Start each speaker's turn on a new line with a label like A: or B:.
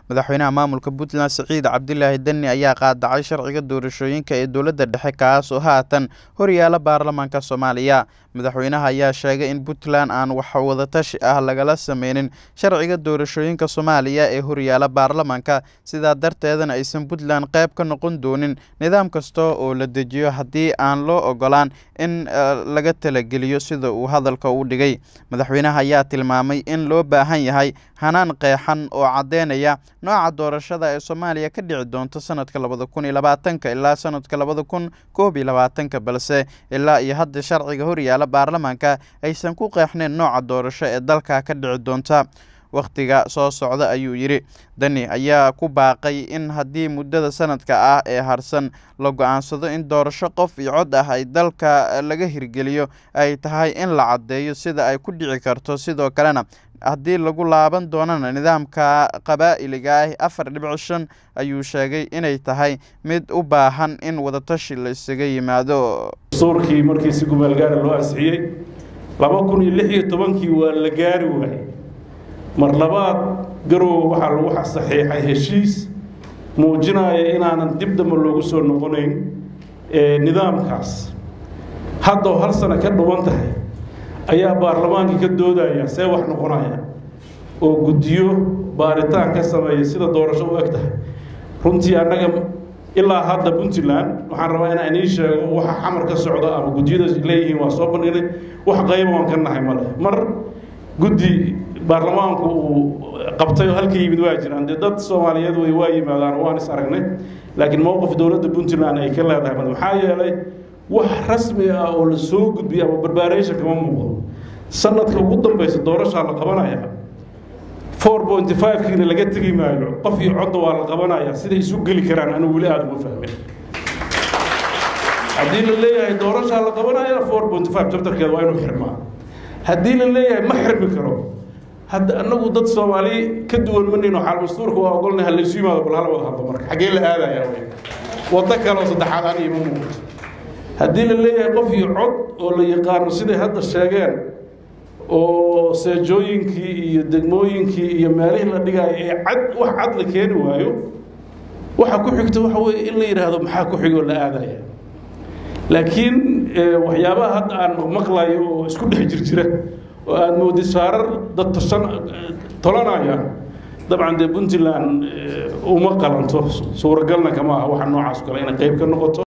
A: madaxweynaha maamulka puntland siciid cabdilaahi deni ayaa qaadacay sharciga doorashooyinka ee dowladda dhexe kaas oo haatan horyaala baarlamaanka soomaaliya madaxweynaha ayaa sheegay in puntland aan wax wadatashi ah lagala sameynin sharciga doorashooyinka soomaaliya ee horyaala baarlamaanka sidaa darteedana aysan puntland qayb ka noqon doonin nidaam kasta oo la dejiyo haddii aan loo ogolaan in laga talageliyo sida uu hadalka u dhigay madaxweynaha ayaa tilmaamay in loo baahan yahay hanaan qeexan oo caddeynaya nooca doorashada ee soomaaliya ka dhici doonto sanadka labada kun iyo labaatanka ilaa sanadka labada kun koob iyo labaatanka balse ilaa iyo hadda sharciga horyaala baarlamaanka aysan ku qeexnayn nooca doorasho ee dalka ka dhici doonta wakhtiga soo socda ayuu yidhi dani ayaa ku baaqay in haddii muddada sanadka ah ee harsan la go-aansado in doorasho qof iyo cod ah ay dalka laga hirgeliyo ay tahay in la caddeeyo sida ay ku dhici karto sidoo kalena haddii lagu laaban doonana nidaamka qabaa'iliga ah afar dhibic shan ayuu sheegay inay tahay mid u baahan in wadatashi la isaga yimaado
B: dastuurkii markii si gumaalgaara loo ansixiyey laba kun iyo lix iyo tobankii waa la gaari waayey mar labaad garowe waxaa lagu saxiixay heshiis muujinaya inaanan dib dambe loogu soo noqonayn nidaamkaas haddao hal sano ka dhuban tahay ayaa baarlamaankii ka doodaya see wax noqonaya oo guddiyo baaritaan ka sameeya sida doorasho u eg tahay runtii annaga ilaa hadda puntland waxaan rabaa inaan inii sheego waxa xamar ka socda ama guddiyada leeyihiin waa soo bandhignay wax qayba waan ka nahay male mar guddi baarlamaanku uu qabtay oo halka yimid waa jiraan dee dad soomaaliyeed way waa yimaadaan waan is aragnay laakiin mowqif dowladda puntland ay ka leedahay male maxaa yeelay wax rasmi ah oo la soo gudbiyay ama barbaaraysan kama muuqdo sanadka ugu dambaysa doorashaa la qabanaya four point five kiina laga tegi maayo qof iyo codda waa la qabanaya siday isu geli karaan anigu weli aada uma fahmin haddii la leeyahay doorashaa la qabanaya four point five jabtarkeeda waa inuu xirmaa haddii la leeyahay ma xirmi karo hadda anagu dad soomaali ka duwan manayno xaal mastuurka waa ogolnahay halaysu yimaado bal hala wada hadlo marka xaggee la aadaya waddo kale oo saddexaad aan ima muuqato haddii la leeyahay qof iyo cod oo la yaqaano siday hadda sheegeen oo seejooyinkii iyo degmooyinkii iyo meelihii la dhigaayo ee cad wax cad la keeni waayo waxa ku xigta waxa weeye in la yidhaahdo maxaa ku xigoo la aadaya laakiin waxyaabaha hadda aan maqlayo oo isku dhex jir jira oo aada moodi saarar dad tosan tolanayaan dabcan dee puntland uma qalanto suuragalna kama aha waxa noocaas kale inay qayb ka noqoto